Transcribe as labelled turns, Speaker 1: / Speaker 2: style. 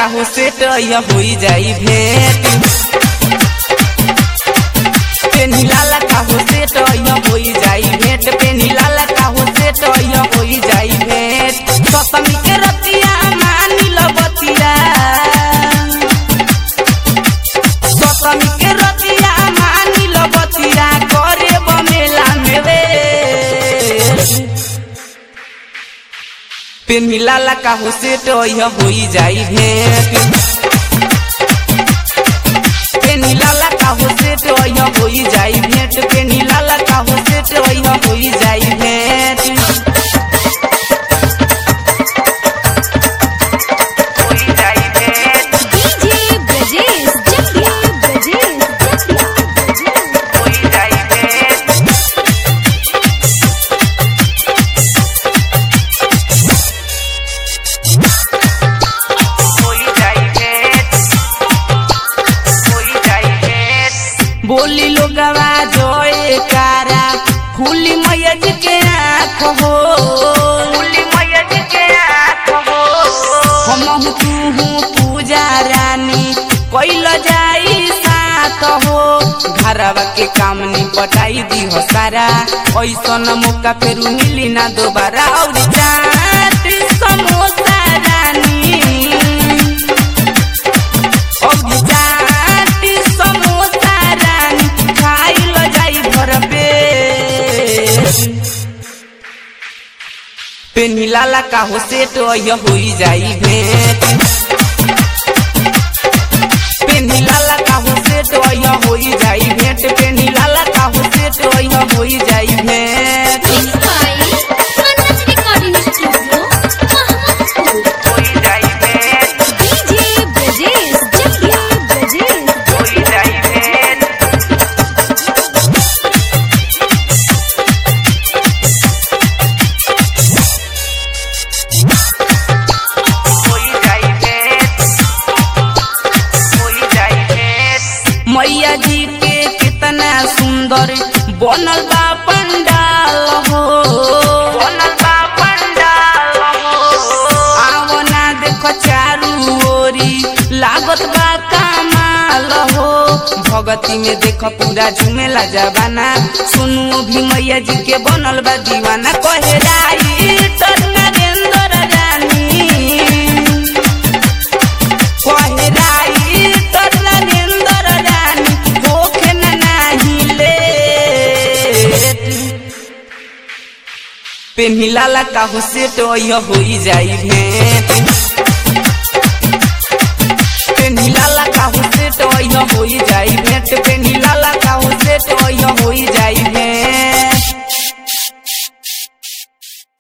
Speaker 1: का हो सेट यह होई जाई भेंट पेनी लाला का हो सेट यह होई जाई भेंट पेनी लाला का हो सेट यह होई जाई भेंट सतमी के रतिया मानी लो बतिया सतमी के रतिया मानी लो बतिया करे बमेला में वे पेनी लाला का हो सेट यह होई जाई भेंट पेनी लाला का हो सेट यह होई जाई भेंट पेनी लाला का हो सेट यह होई जाई भेंट होई जाई भेंट
Speaker 2: डीजे ब्रजेश जटिया ब्रजेश जटिया ब्रजेश
Speaker 1: होई जाई भेंट होई जाई भेंट होई जाई भेंट बोली लोगवा जोए कारा खुली मैयज के आँख हो खुली मैयज के आँख हो हम तू हूँ पूजा रानी कैल जाई साथ हो घरवा के काम निपटाई दी हो सारा ऐसन मौका फेरू मिली ना दोबारा और चाट समोसा रानी और चाट समोसा रानी खाइल जाई भर पेट पेनी लाला का हो सेट यह होई जाई भेंट पेनी लाला का हो सेट यह होई जाई भेंट पेनी लाला का हो सेट यह होई जाई भेंट
Speaker 2: बाई मनज रिकॉर्डिंग स्टूडियो महापुर
Speaker 1: होई जाई भेंट
Speaker 2: डीजे ब्रजेश जटिया ब्रजेश
Speaker 1: होई जाई भेंट होई जाई भेंट होई जाई भेंट मैया जी के कितना सुंदर बनल बा पंडाल हो बनल बा पंडाल हो आओ ना देखो चारू ओरी लागत बा कमाल हो भगती में देखो पूरा झुमेला जबाना सुनु भी मैया जी के बनल बा दीवाना कहे राई तर नरेंद्र रानी कहे राई तर नरेंद्र रानी होखे न नाही लेट पेन्ही लाला का हो सेट यह होई जाई भेंट